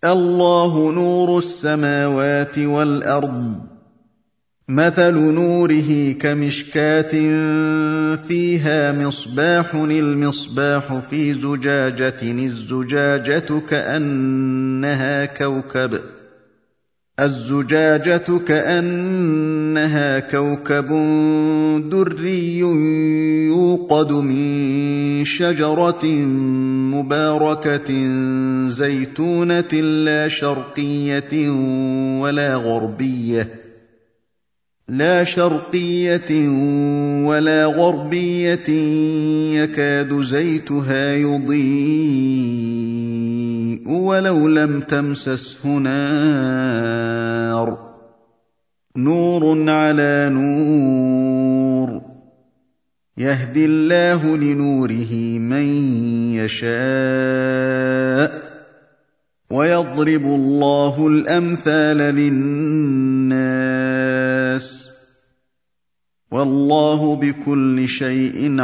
الله نور السماوات والارض مثل نوره كمشكاه فيها مصباح المصباح في زجاجه الزجاجه كانها كوكب الزجاجه كانها كوكب دري يوقد من شجره مباركه زيتونه لا شرقيه ولا غربيه لا شرقيه ولا غربيه يكاد زيتها يضيء ولو لم تمسسه نار نور على نور يهدي الله لنوره من يشاء ويضرب الله الامثال للناس والله بكل شيء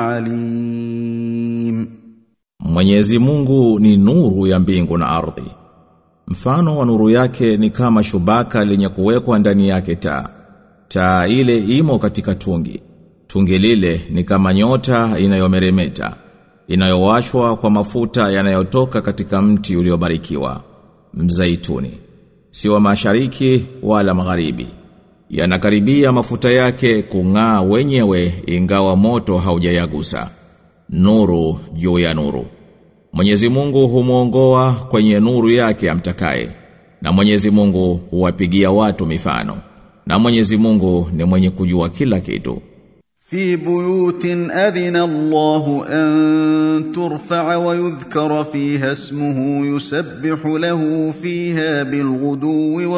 عليم Mwenyezi Mungu ni nuru ya mbingu na ardhi. Mfano wa nuru yake ni kama shubaka lenye kuwekwa ndani yake taa. Taa ile imo katika tungi. Tungi lile ni kama nyota inayomeremeta, inayowashwa kwa mafuta yanayotoka katika mti uliobarikiwa, mzaituni. Si wa mashariki wala magharibi. Yanakaribia mafuta yake kung'aa wenyewe ingawa moto haujayagusa. Nuru juu ya nuru. Mwenyezi Mungu humuongoa kwenye nuru yake amtakaye. Na Mwenyezi Mungu huwapigia watu mifano. Na Mwenyezi Mungu ni mwenye kujua kila kitu. في بيوت اذن الله ان ترفع ويذكر فيها اسمه يسبح له فيها بالغدو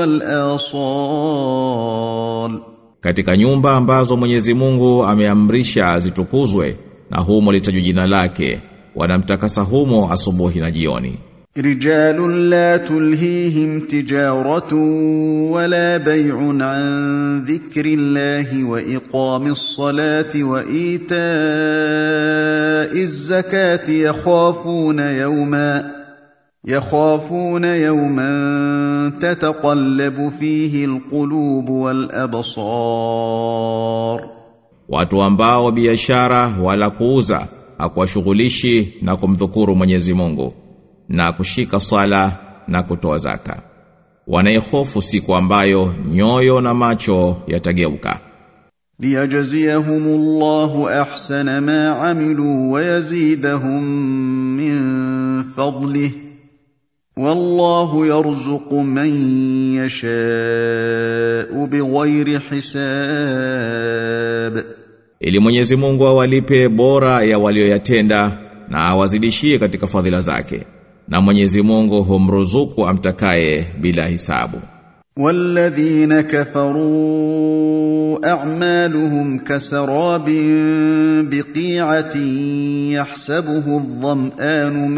والاصال Katika nyumba ambazo Mwenyezi Mungu ameamrisha zitukuzwe na humo litajwa jina lake, wanamtakasa humo asubuhi na jioni. رجال لا تلهيهم تجارة ولا بيع عن ذكر الله وإقام الصلاة وإيتاء الزكاة يخافون يوما يخافون يوما تتقلب فيه القلوب والأبصار Watu ambao biashara wala kuuza hakuwashughulishi na kumdhukuru Mwenyezi Mungu na kushika sala na kutoa zaka. Wanaihofu siku ambayo nyoyo na macho yatageuka. ليجزيهم الله احسن ما عملوا ويزيدهم من فضله والله يرزق من يشاء بغير حساب Ili Mwenyezi Mungu awalipe bora ya walioyatenda na awazidishie katika fadhila zake. Na Mwenyezi Mungu humruzuku amtakaye bila hisabu. والذين كفروا اعمالهم كسراب بقيعه يحسبه الظمان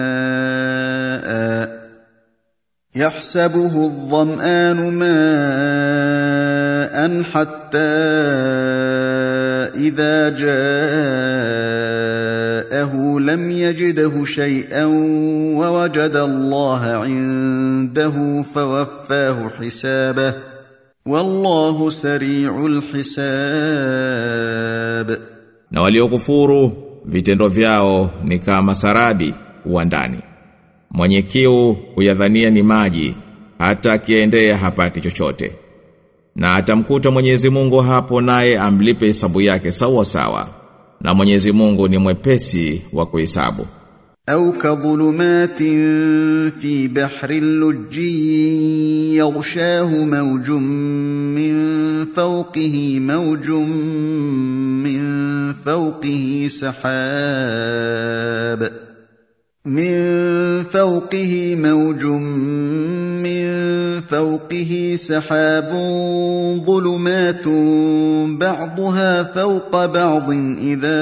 ماء يحسبه الظمان ماء حتى اذا جاءه لم يجده شيئا ووجد الله عنده فوفاه حسابه والله سريع الحساب Na waliokufuru vitendo vyao ni kama sarabi uwandani. Mwenye kiu huyadhania ni maji hata akiendea hapati chochote. Na atamkuta Mwenyezi Mungu hapo naye amlipe hesabu yake sawa sawa. Na Mwenyezi Mungu ni mwepesi wa kuhesabu. أو كظلمات في بحر لجي يغشاه موج من فوقه موج من فوقه سحاب من فوقه موج من فوقه سحاب ظلمات بعضها فوق بعض إذا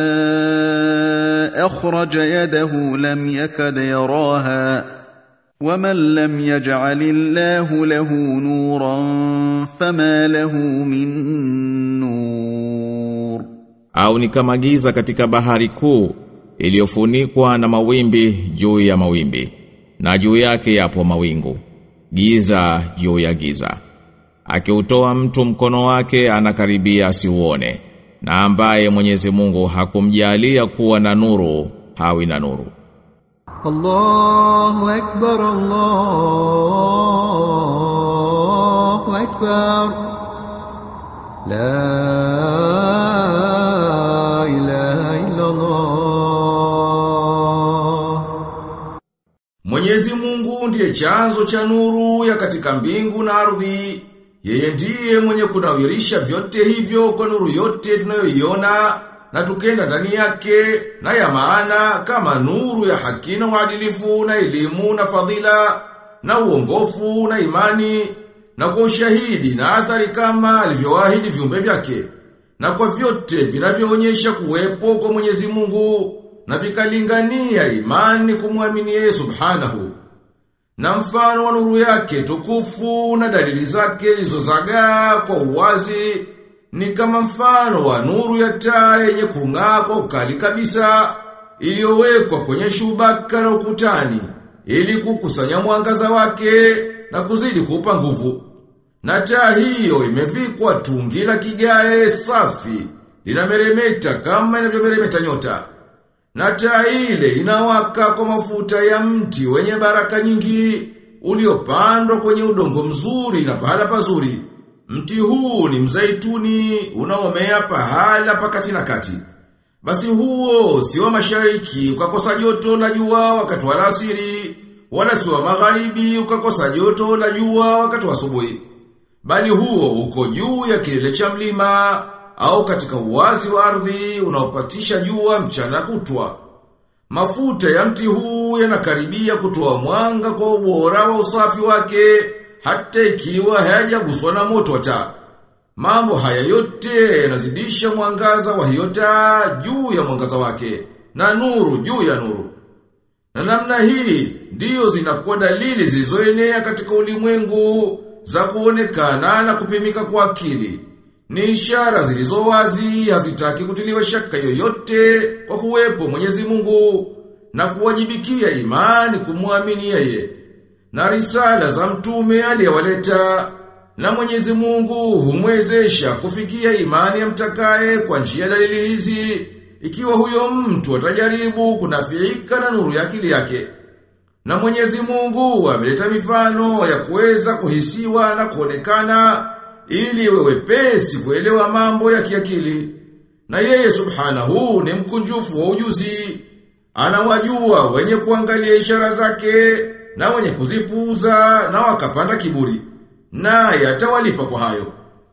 أخرج يده لم يكد يراها ومن لم يجعل الله له نورا فما له من نور Au ni kama giza katika bahari kuu iliyofunikwa na mawimbi juu ya mawimbi na juu yake yapo mawingu giza juu ya giza. Akiutoa mtu mkono wake anakaribia asiuone, na ambaye Mwenyezi Mungu hakumjalia kuwa na nuru, hawi na nuru. الله أكبر الله أكبر لا إله إلا الله Mwenyezi Mungu ndiye chanzo cha nuru ya katika mbingu na ardhi. Yeye ndiye mwenye kunawirisha vyote hivyo kwa nuru yote tunayoiona na tukenda ndani yake na ya maana kama nuru ya haki na uadilifu na elimu na fadhila na uongofu na imani na kwa ushahidi na athari kama alivyoahidi viumbe vyake na kwa vyote vinavyoonyesha kuwepo kwa Mwenyezi Mungu na vikalingania imani kumwamini yeye subhanahu na mfano wa nuru yake tukufu na dalili zake zilizozagaa kwa uwazi ni kama mfano wa nuru ya taa yenye kung'aa kwa ukali kabisa iliyowekwa kwenye shubaka na ukutani ili kukusanya mwangaza wake na kuzidi kuupa nguvu. Na taa hiyo imevikwa tungi la kigae safi linameremeta kama inavyomeremeta nyota. Na taa ile inawaka kwa mafuta ya mti wenye baraka nyingi uliopandwa kwenye udongo mzuri na pahala pazuri. Mti huu ni mzaituni unaomea pahala pakati na kati. Basi huo si wa mashariki ukakosa joto la jua wakati wa alasiri, wala si wa magharibi ukakosa joto la jua wakati wa asubuhi. Bali huo uko juu ya kilele cha mlima au katika uwazi wa ardhi unaopatisha jua mchana kutwa. Mafuta ya mti huu yanakaribia kutoa mwanga kwa ubora wa usafi wake hata ikiwa hayajaguswa na moto wa taa. Mambo haya yote yanazidisha mwangaza wa hiyo taa juu ya mwangaza wake na nuru juu ya nuru. Na namna hii ndiyo zinakuwa dalili zilizoenea katika ulimwengu za kuonekana na kupimika kwa akili. Ni ishara zilizo wazi hazitaki kutiliwa shaka yoyote kwa kuwepo Mwenyezi Mungu na kuwajibikia imani kumwamini yeye. Na risala za mtume aliyewaleta na Mwenyezi Mungu humwezesha kufikia imani ya mtakaye kwa njia ya dalili hizi ikiwa huyo mtu atajaribu kunafiika na nuru ya akili yake. Na Mwenyezi Mungu ameleta mifano ya kuweza kuhisiwa na kuonekana ili iwe wepesi kuelewa mambo ya kiakili. Na yeye subhanahu ni mkunjufu wa ujuzi. Anawajua wenye kuangalia ishara zake na wenye kuzipuuza na wakapanda kiburi. Naye atawalipa kwa hayo.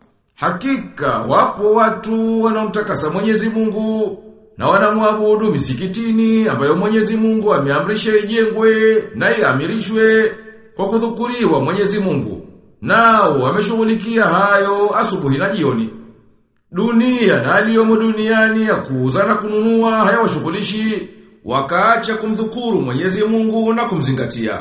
Hakika wapo watu wanaomtakasa Mwenyezi Mungu na wanamwabudu misikitini ambayo Mwenyezi Mungu ameamrisha ijengwe na iamirishwe kwa kudhukuriwa Mwenyezi Mungu. Nao wameshughulikia hayo asubuhi na jioni. Dunia na aliyomo duniani ya kuuza na kununua hayawashughulishi wakaacha kumdhukuru Mwenyezi Mungu na kumzingatia.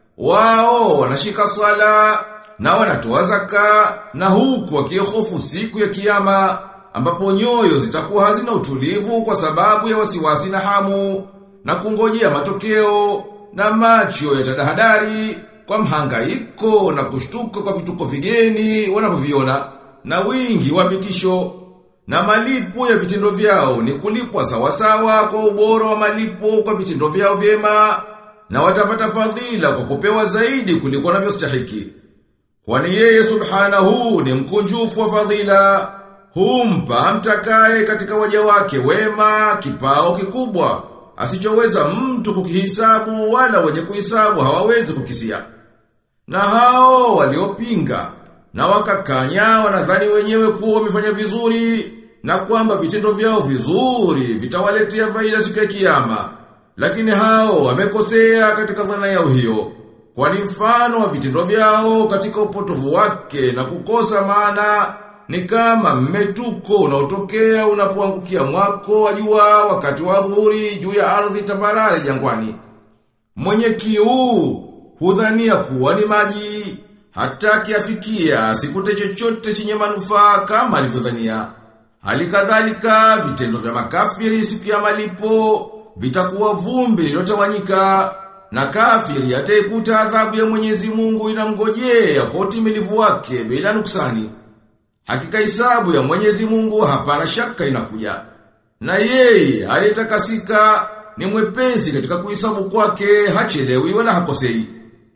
Wao wanashika swala na wanatoa zaka na huku wakihofu siku ya kiyama ambapo nyoyo zitakuwa hazina utulivu kwa sababu ya wasiwasi na hamu na kungojea matokeo na macho yatadahadari kwa mhangaiko na kushtuka kwa vituko vigeni wanavyoviona na wingi wa vitisho na malipo ya vitendo vyao ni kulipwa sawasawa kwa ubora wa malipo kwa vitendo vyao vyema na watapata fadhila kwa kupewa zaidi kuliko wanavyostahiki. Kwani yeye subhanahu ni mkunjufu wa fadhila, humpa mtakaye katika waja wake wema kipao kikubwa, asichoweza mtu kukihisabu wala wenye kuhisabu hawawezi kukisia. Na hao waliopinga na wakakanya wanadhani wenyewe kuwa wamefanya vizuri na kwamba vitendo vyao vizuri vitawaletea faida siku ya kiyama. Lakini hao wamekosea katika dhana yao hiyo. Kwani mfano wa vitendo vyao katika upotovu wake na kukosa maana ni kama mmetuko unaotokea unapoangukia mwako wa jua wakati wa dhuhuri juu ya ardhi tambarare jangwani. Mwenye kiu hudhania kuwa ni maji hata kiafikia asikute chochote chenye manufaa kama alivyodhania. Hali kadhalika vitendo vya makafiri siku ya malipo vitakuwa vumbi lilotawanyika na kafiri ataikuta adhabu ya Mwenyezi Mungu inamngojea kwa utimilivu wake bila nuksani. Hakika hisabu ya Mwenyezi Mungu hapana shaka inakuja. Na yeye aliyetakasika ni mwepesi katika kuhesabu kwake hachelewi wala hakosei.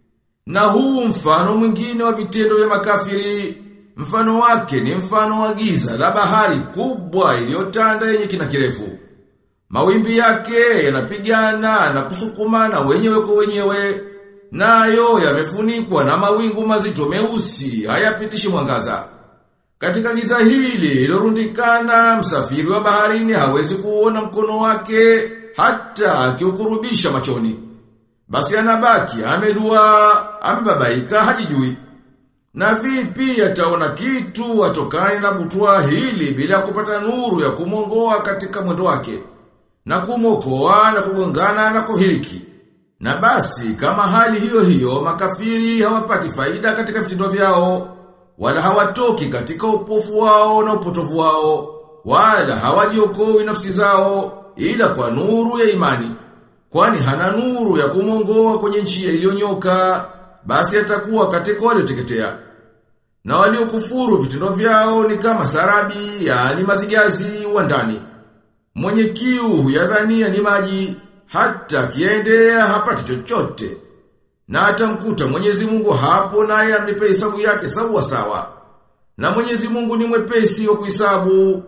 Na huu mfano mwingine wa vitendo vya makafiri, mfano wake ni mfano wa giza la bahari kubwa iliyotanda yenye kina kirefu. Mawimbi yake yanapigana na kusukumana wenyewe kwa wenyewe, nayo yamefunikwa na mawingu mazito meusi hayapitishi mwangaza. Katika giza hili lilorundikana msafiri wa baharini hawezi kuona mkono wake hata akiukurubisha machoni. Basi anabaki amedua, amebabaika hajijui. Na vipi ataona kitu atokane na butwa hili bila kupata nuru ya kumongoa katika mwendo wake na kumokoa na kugongana na kuhiriki. Na basi kama hali hiyo hiyo makafiri hawapati faida katika vitendo vyao wala hawatoki katika upofu wao na upotovu wao wala hawajiokoi nafsi zao ila kwa nuru ya imani kwani hana nuru ya kumongoa kwenye njia iliyonyoka basi atakuwa katika walioteketea na waliokufuru vitendo vyao ni kama sarabi yani mazigazi wa ndani mwenye kiu huyadhania ni maji hata kiendea hapati chochote na atamkuta Mwenyezi Mungu hapo naye amlipe hesabu yake sawa sawa. Na Mwenyezi Mungu ni mwepesi wa kuhesabu.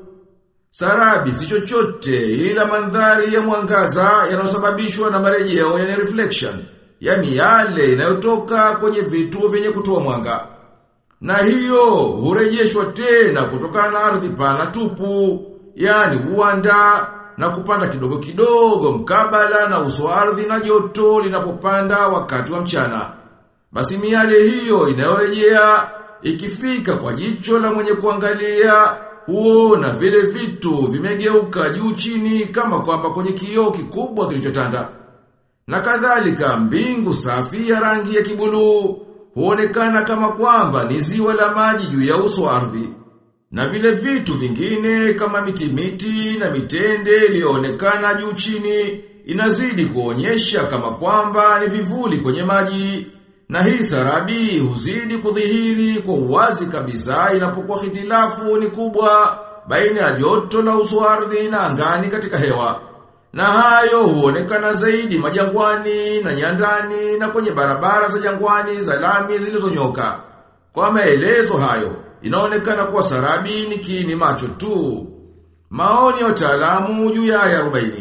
Sarabi si chochote ila mandhari ya mwangaza yanayosababishwa na marejeo yani reflection, yani yale inayotoka kwenye vitu vyenye kutoa mwanga. Na hiyo hurejeshwa tena kutokana na ardhi pana tupu, yani uwanda na kupanda kidogo kidogo mkabala na uso wa ardhi na joto linapopanda wakati wa mchana. Basi miale hiyo inayorejea ikifika kwa jicho la mwenye kuangalia huona vile vitu vimegeuka juu chini kama kwamba kwenye kioo kikubwa kilichotanda. Na kadhalika mbingu safi ya rangi ya kibuluu huonekana kama kwamba ni ziwa la maji juu ya uso wa ardhi. Na vile vitu vingine kama miti miti na mitende iliyoonekana juu chini inazidi kuonyesha kama kwamba ni vivuli kwenye maji. Na hii sarabi huzidi kudhihiri kwa uwazi kabisa inapokuwa hitilafu ni kubwa baina ya joto la uso wa ardhi na angani katika hewa. Na hayo huonekana zaidi majangwani na nyandani na kwenye barabara za jangwani za lami zilizonyoka. Kwa maelezo hayo, inaonekana kuwa sarabi ni kiini macho tu. Maoni ya wataalamu juu ya aya 40.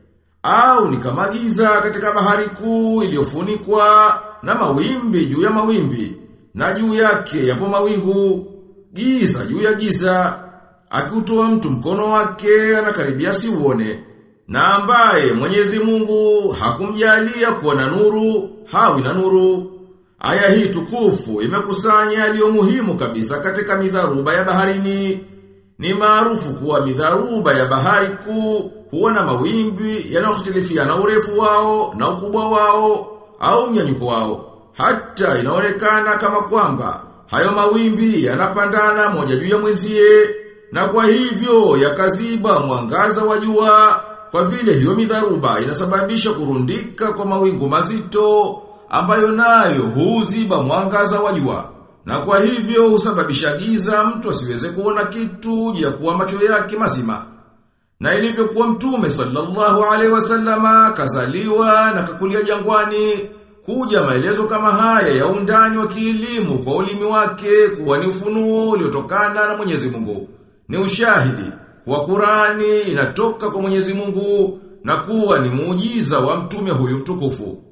Au ni kama giza katika bahari kuu iliyofunikwa na mawimbi juu ya mawimbi na juu yake yapo mawingu giza juu ya giza akiutoa mtu mkono wake anakaribia siuone na ambaye Mwenyezi Mungu hakumjalia kuwa na nuru hawi na nuru Aya hii tukufu imekusanya yaliyo muhimu kabisa katika midharuba ya baharini. Ni maarufu kuwa midharuba ya bahari kuu huwa na mawimbi yanayohtilifiana urefu wao na ukubwa wao au mnyanyuko wao. Hata inaonekana kama kwamba hayo mawimbi yanapandana moja juu ya mwenzie na kwa hivyo yakaziba mwangaza wa jua kwa vile hiyo midharuba inasababisha kurundika kwa mawingu mazito ambayo nayo huziba mwangaza wa jua. Na kwa hivyo husababisha giza mtu asiweze kuona kitu ya kuwa macho yake mazima. Na ilivyokuwa mtume sallallahu alaihi wasallama kazaliwa na kakulia jangwani kuja maelezo kama haya ya undani wa kielimu kwa ulimi wake kuwa ni ufunuo uliotokana na Mwenyezi Mungu. Ni ushahidi wa Qurani inatoka kwa Mwenyezi Mungu na kuwa ni muujiza wa mtume huyu mtukufu.